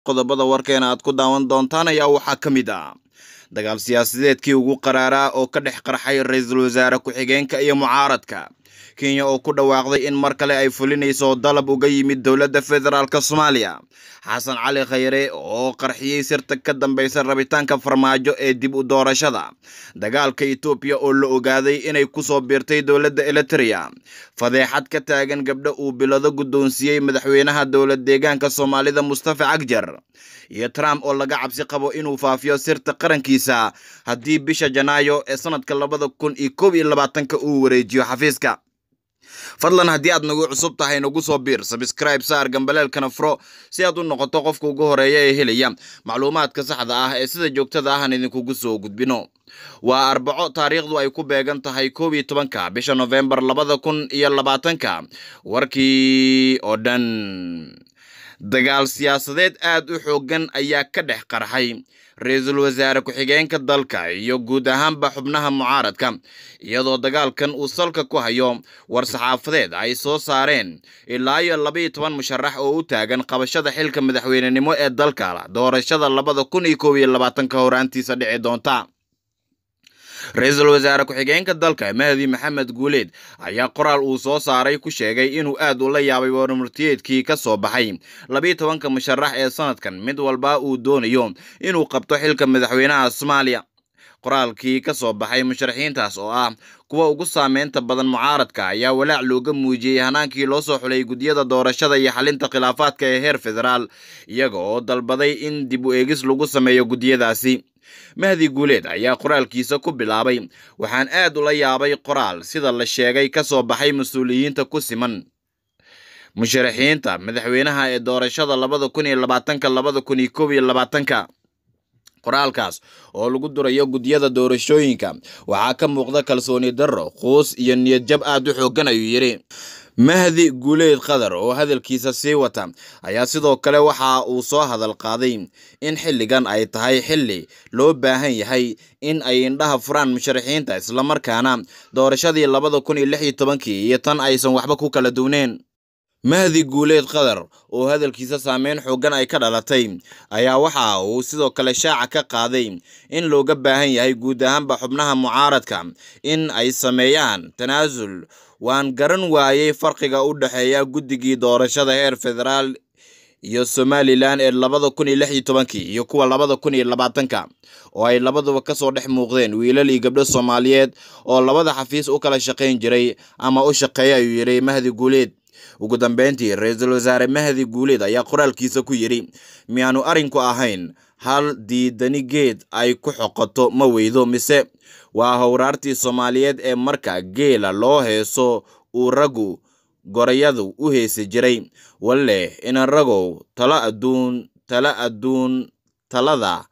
qodobada warkeena aad ku daawan doontaan ayaa waxaa ka mid ah dagaal siyaasadeedkii ugu qaraaraa oo ka dhex qarxay ra-iisul wasaare ku-xigeenka iyo mucaaradka kenya oo ku dhawaaqday in mar kale ay fulinayso dalab uga yimid dowladda federaalk soomaaliya xasan cali khayre oo qarxiyey sirta ka dambeysa rabitaanka farmaajo ee dib u doorashada dagaalka etoobiya oo la ogaaday inay kusoo biirtay dowladda eliteria fadeexad ka taagan gabdho uu bilado guddoonsiiyey madaxweynaha dowlad deegaanka soomaalida mustafa cagjar iyo trump oo laga cabsi qabo inuu faafiyo sirta qarankiisa haddii bisha janaayo ee sanadka labada kun iyo koob iyo labaatanka uu wareejiyo xafiiska fadlan haddii aad nagu cusub tahay nagu soo biir sabscribe saar gambaleelkana furo si aad u noqoto qofka ugu horeeya ee helaya macluumaadka saxda ah ee sida joogtada ahan idinkugu soo gudbino waa arbaco taariikhdu ay ku beegan tahay koob iyo tobanka bisha nofembar labada kun iyo labaatanka warkii oo dhan dagaal siyaasadeed aad u xoogan ayaa ka dhex qarxay ra-iisul wasaare ku-xigeenka dalka iyo guud ahaanba xubnaha mucaaradka iyadoo dagaalkan uu salka ku hayo war-saxaafadeed ay soo saareen ilaa iyo labaiyo toban musharax oo u taagan qabashada xilka madaxweynenimo ee dalka doorashada labada kun iyo koob iyo labaatanka horaantiisa dhici doonta ra-iisul wasaare ku-xigeenka dalka mahdi maxamed guuleed ayaa qoraal uu soo saaray ku sheegay inuu aad ula yaabay warmurtiyeedkii ka soo baxay labiiyo tobanka musharax ee sanadkan mid walba uu doonayo inuu qabto xilka madaxweynaha soomaaliya qoraalkii ka soo baxay musharaxiintaas oo ah kuwa ugu saameynta badan mucaaradka ayaa walaac looga muujiyey hanaankii loo soo xulay guddiyada doorashada iyo xalinta khilaafaadka ee heer federaal iyaga oo dalbaday in dib u eegis lagu sameeyo guddiyadaasi mahdi guuleed ayaa qoraalkiisa ku bilaabay waxaan aad ula yaabay qoraal sida la sheegay ka soo baxay mas-uuliyiinta ku siman musharaxiinta madaxweynaha ee doorashada labada kun iyo labaatanka labada kun iyo koob iyo labaatanka qoraalkaas oo lagu durayo guddiyada doorashooyinka waxaa ka muuqda kalsooni darro quus iyo niyad jab aad u xooggan ayuu yidhi mahdi guuleed qadar oo hadalkiisa sii wata ayaa sidoo kale waxa uu soo hadal qaaday in xilligan ay tahay xilli loo baahan yahay in ay indhaha furaan musharaxiinta islamarkaana doorashadii labada kun iyo lix iyo tobankii iyo tan aysan waxba ku kala duwneen mahdi guuleed qadar oo hadalkiisa saameyn xoogan ay ka dhalatay ayaa waxa uu sidoo kale shaaca ka qaaday in looga baahan yahay guud ahaanba xubnaha mucaaradka in ay sameeyaan tanaasul waan garan waayey farqiga u dhexeeya guddigii doorashada heer federaal iyo somalilan ee labada kun iyo lix iyo tobankii iyo kuwa labada kun iyo labaatanka oo ay labaduba kasoo dhex muuqdeen wiilal iyo gabdho soomaaliyeed oo labada xafiis u kala shaqayn jiray ama u shaqeeya ayuu yidhi mahdi guuleed ugu dambeyntii ra-iisul wasaare mahdi guuleed ayaa qoraalkiisa ku yidhi miyaanu arrinku ahayn hal diidani geed ay ku xoqoto ma weydo mise waa howraartii soomaaliyeed ee marka geela loo heeso uu raggu gorayadu u heesi jiray walle inan ragow talo adduun tala adduun talada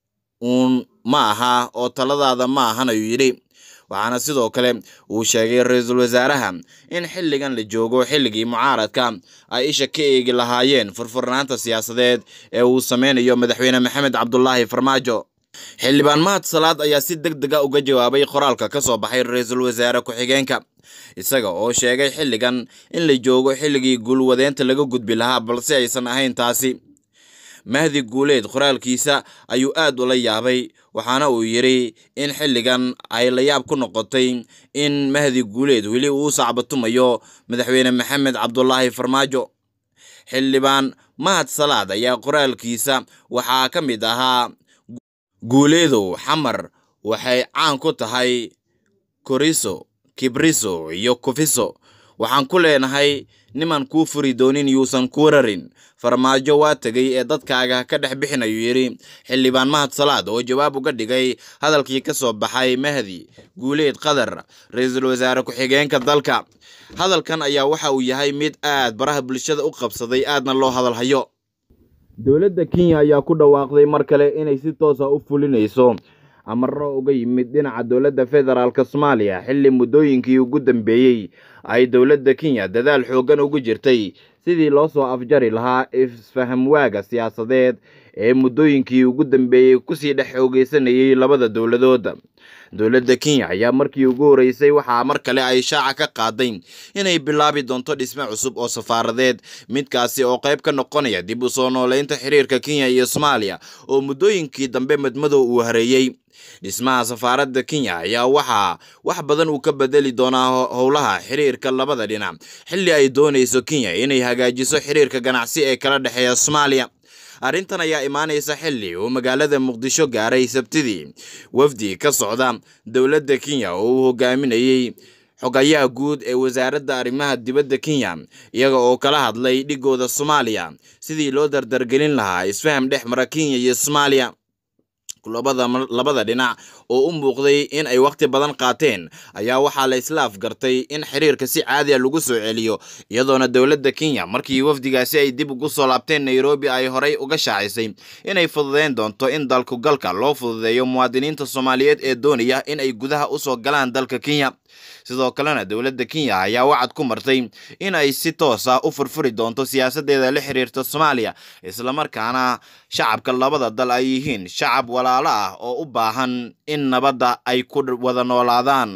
uun ma aha oo taladaada ma ahan ayuu yidhi waxaana sidoo kale uu sheegay ra-iisul wasaaraha in xilligan la joogo xilligii mucaaradka ay isha ka eegi lahaayeen furfurnaanta siyaasadeed ee uu sameynayo madaxweyne maxamed cabdulaahi farmaajo xildhibaan mahad salaad ayaa si deg dega uga jawaabay qoraalka ka soo baxay ra-iisul wasaare ku-xigeenka isaga oo sheegay xilligan in la joogo xilligii guulwadeenta laga gudbi lahaa balse aysan ahayn taasi mahdi guuleed qoraalkiisa ayuu aad ula yaabay waxaana uu yidhi in xilligan ay la yaab ku noqotay in mahdi guuleed weli uu sacbatumayo madaxweyne maxamed cabdulaahi farmaajo xildhibaan mahad salaad ayaa qoraalkiisa waxaa ka mid ahaa guuleedow xamar waxay caan ku tahay koriso kibriso iyo kufiso waxaan ku leenahay niman kuu furi doonin yuusan kuu rarin farmaajo waa tegay ee dadkaaga ka dhex bixin ayuu yidhi xildhibaan mahad salaad oo jawaab uga dhigay hadalkii ka soo baxay mahdi guuleed qadar ra-iisul wasaare ku-xigeenka dalka hadalkan ayaa waxa uu yahay mid aad baraha bulshada u qabsaday aadna loo hadalhayo dowladda kenya ayaa ku dhawaaqday mar kale inay si toosa u fulinayso amaro uga yimid dhinaca dowladda federaalk soomaaliya xilli muddooyinkii ugu dambeeyey ay dowladda kenya dadaal xooggan ugu jirtay sidii loo soo afjari lahaa isfahamwaaga siyaasadeed ee muddooyinkii ugu dambeeyey kusii dhex xoogeysanayay labada dowladood dowladda kenya ayaa markii ugu horeysay waxaa mar kale ay shaaca ka qaaday inay bilaabi doonto dhisme cusub oo safaaradeed midkaasi oo qayb ka noqonaya dib u soo nooleynta xiriirka kenya iyo soomaaliya oo muddooyinkii dambe madmadow uu hareeyey dhismaha safaaradda kenya ayaa waxaa wax badan uu ka bedeli doonaa howlaha xiriirka labada dhinac xilli ay doonayso kenya inay hagaajiso xiriirka ganacsi ee kala dhexeeya soomaaliya arrintan ayaa imaanaysa xilli uu magaalada muqdisho gaaray sabtidii wafdi ka socda dowladda kenya oo uu hogaaminayey xogayaha guud ee wasaaradda arrimaha dibadda kenya iyaga oo kala hadlay dhigooda soomaaliya sidii loo dardargelin lahaa isfaham dhex mara kenya iyo soomaaliya labada labada dhinac oo u muuqday in ay wakhti badan qaateen ayaa waxaa la isla afgartay in xiriirka si caadi a lagu soo celiyo iyadoona dowladda kenya markii wafdigaasi ay dib ugu soo laabteen nairobi ay horey uga shaacisay inay fududeyn doonto in dalku galka loo fududeeyo muwaadiniinta soomaaliyeed ee doonaya in ay gudaha usoo galaan dalka kenya sidoo kalena dowladda kenya ayaa wacad ku martay in ay si toos ah u furfuri doonto siyaasadeeda la xiriirta soomaaliya islamarkaana shacabka labada dal ay yihiin shacab walaalo ah oo u baahan in nabadda ay ku wada noolaadaan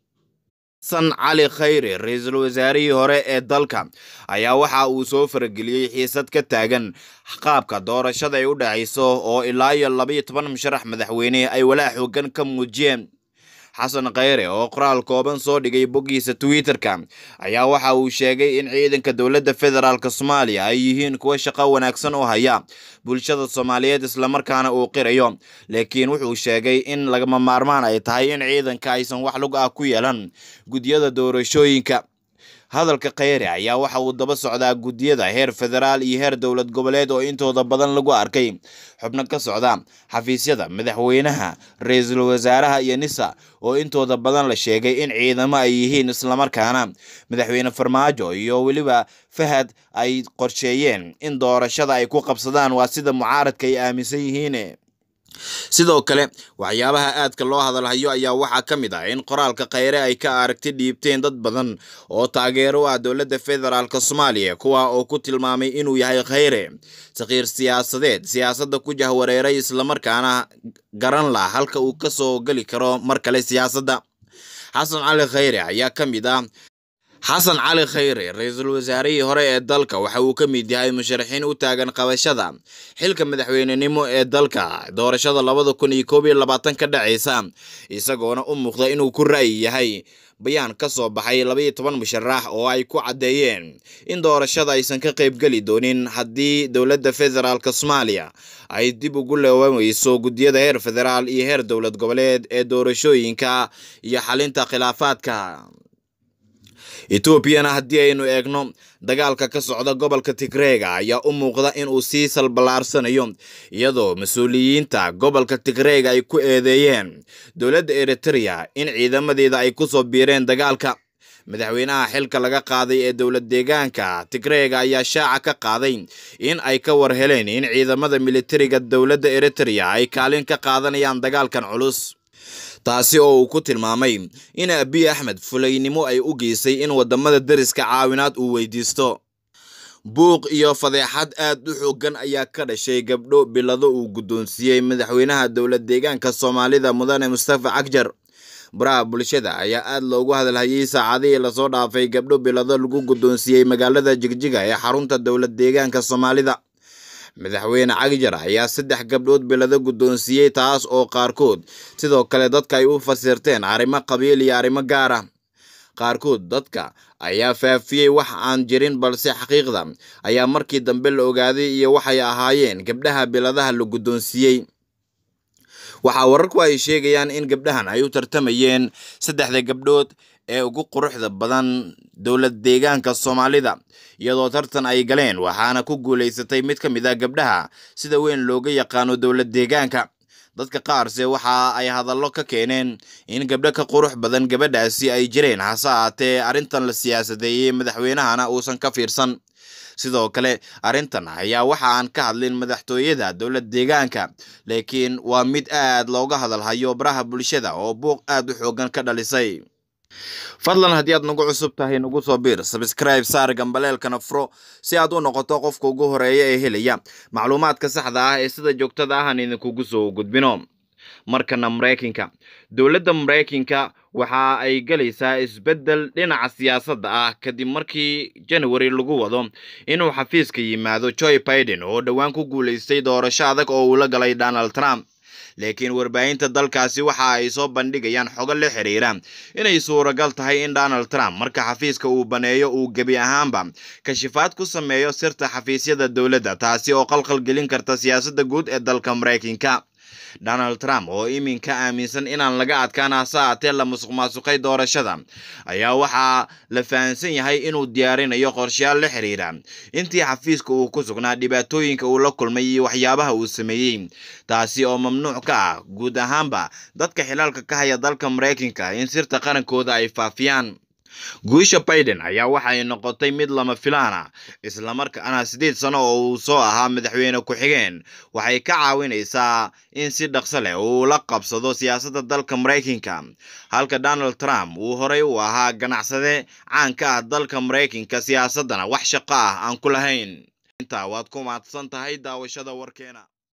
xasan cali khayre ra-iisul wasaarihii hore ee dalka ayaa waxa uu soo farageliyey xiisad ka taagan qaabka doorashada ay u dhacayso oo ilaa iyo labaiyo toban musharax madaxweyne ay walaa xoogan ka muujiyeen xasan khayre oo qoraal kooban soo dhigay boggiisa twitter-ka ayaa waxa uu sheegay in ciidanka dowladda federaalk soomaaliya ay yihiin kuwa shaqo wanaagsan oo haya bulshada soomaaliyeed islamarkaana uu qirayo laakiin wuxuu sheegay in lagama maarmaan ay tahay in ciidanka aysan wax lug ah ku yeelan guddiyada doorashooyinka hadalka khayre ayaa waxa uu daba socdaa guddiyada heer federaal iyo heer dowlad goboleed oo intooda badan lagu arkay xubno ka socda xafiisyada madaxweynaha ra-iisul wasaaraha iyo nisa oo intooda badan la sheegay in ciidamo ay yihiin islamarkaana madaxweyne farmaajo iyo weliba fahad ay qorsheeyeen in doorashada ay ku qabsadaan waa sida mucaaradka ay aaminsan yihiin sidoo kale waxyaabaha aadka loo hadalhayo ayaa waxaa ka mid ah in qoraalka khayre ay ka aragti dhiibteen dad badan oo taageero u ah dowladda federaalk soomaaliya kuwa oo ku tilmaamay inuu yahay khayre sakiir siyaasadeed siyaasadda ku jahwareeray islamarkaana garan lah halka uu ka soo geli karo mar kale siyaasadda xasan cali khayre ayaa ka mid ah xasan cali khayre ra-iisul wasaarihii hore ee dalka waxa uu ka mid yahay musharaxiin u taagan qabashada xilka madaxweynenimo ee dalka doorashada labada kun iyo koob iyo labaatan ka dhacaysa isagoona u muuqda inuu ku ra'yi yahay bayaan ka soo baxay labaiyo toban musharax oo ay ku caddeeyeen in doorashada aysan ka qaybgeli doonin haddii dowladda federaalk soomaaliya ay dib ugu leewameyso guddiyada heer federaal iyo heer dowlad goboleed ee doorashooyinka iyo xalinta khilaafaadka etoobiyana haddii aynu eegno dagaalka ka socda gobolka tigreega ayaa u muuqda in uu sii salbalaarsanayo iyadoo mas-uuliyiinta gobolka tigreega ay ku eedeeyeen dowladda eritrea in ciidamadeeda ay kusoo biireen dagaalka madaxweynaha xilka laga qaaday ee dowlad deegaanka tigreega ayaa shaaca ka qaaday in ay ka war heleen in ciidamada militariga dowladda eritrea ay kaalin ka qaadanayaan dagaalkan culus taasi oo uu ku tilmaamay in abiy axmed fulaynimo ay u geysay in wadamada deriska caawinaad uu weydiisto buuq iyo fadeexad aad u xoogan ayaa ka dhashay gabdho bilado uu guddoonsiiyey madaxweynaha dowlad deegaanka soomaalida mudane mustafa cagjar baraha bulshada ayaa aad loogu hadalhayay saacadihii lasoo dhaafay gabdho bilado lagu guddoonsiiyey magaalada jigjiga ee xarunta dowlad deegaanka soomaalida madaxweyne cagjar ayaa saddex gabdhood bilado guddoonsiiyey taas oo qaarkood sidoo kale dadka ay u fasirteen arrimo qabiil iyo arrimo gaar ah qaarkood dadka ayaa faafiyey wax aan jirin balse xaqiiqda ayaa markii dambe la ogaaday iyo waxay ahaayeen gabdhaha biladaha la guddoonsiiyey waxaa wararku ay sheegayaan in gabdhahan ay u tartamayeen saddexda gabdhood ee ugu quruxda badan dowlad deegaanka soomaalida iyadoo tartan ay galeen waxaana ku guulaysatay mid ka mid ah gabdhaha sida weyn looga yaqaano dowlad deegaanka dadka qaarse waxa ay hadallo ka keeneen in gabdho ka qurux badan gabadhaasi ay jireen hase ahaatee arrintan la siyaasadeeyey madaxweynahana uusan ka fiirsan sidoo kale arrintan ayaa waxa aan ka hadlin madaxtooyada dowlad deegaanka laakiin waa mid aad looga hadalhayo baraha bulshada oo buuq aad u xoogan ka dhalisay fadlan haddii aad nagu cusub tahay nagu soo biir sabscribe saar gambaleelkana furo si aad u noqoto qofka ugu horeeya ee helaya macluumaadka saxda ah ee sida joogtada ah aan idinkugu soo gudbino markana maraykanka dowladda maraykanka waxa ay galaysaa isbeddel dhinaca siyaasadda ah kadib markii january lagu wado inuu xafiiska yimaado joe biden oo dhowaan ku guulaystay doorasho adag oo uu la galay donald trump laakiin warbaahinta dalkaasi waxa ay soo bandhigayaan xogo la xiriira inay suuragal tahay in donald trump marka xafiiska uu baneeyo uu gebi ahaanba kashifaad ku sameeyo sirta xafiisyada dowladda taasi oo qalqal gelin karta siyaasadda guud ee dalka maraykanka donald trump oo iminka aaminsan inaan laga adkaan hase aatee la musuq maasuqay doorashada ayaa waxaa la fahansan yahay inuu diyaarinayo qorshayaal la xiriira intii xafiiska uu ku sugnaa dhibaatooyinka uu la kulmay iyo waxyaabaha uu sameeyey taasi oo mamnuuc ka ah guud ahaanba dadka xilaalka ka haya dalka maraykanka in sirta qarankooda ay faafiyaan guusha biden ayaa waxay noqotay mid lama filaana islamarkaana siddeed sano oo uu soo ahaa madaxweyne ku-xigeen waxay ka caawinaysaa in si dhaqso leh uu la qabsado siyaasadda dalka maraykanka halka donald trump uu horey u ahaa ganacsade caan ka ah dalka maraykanka siyaasaddana wax shaqo ah aan ku lahayn intaa waad ku mahadsan tahay daawashada warkeena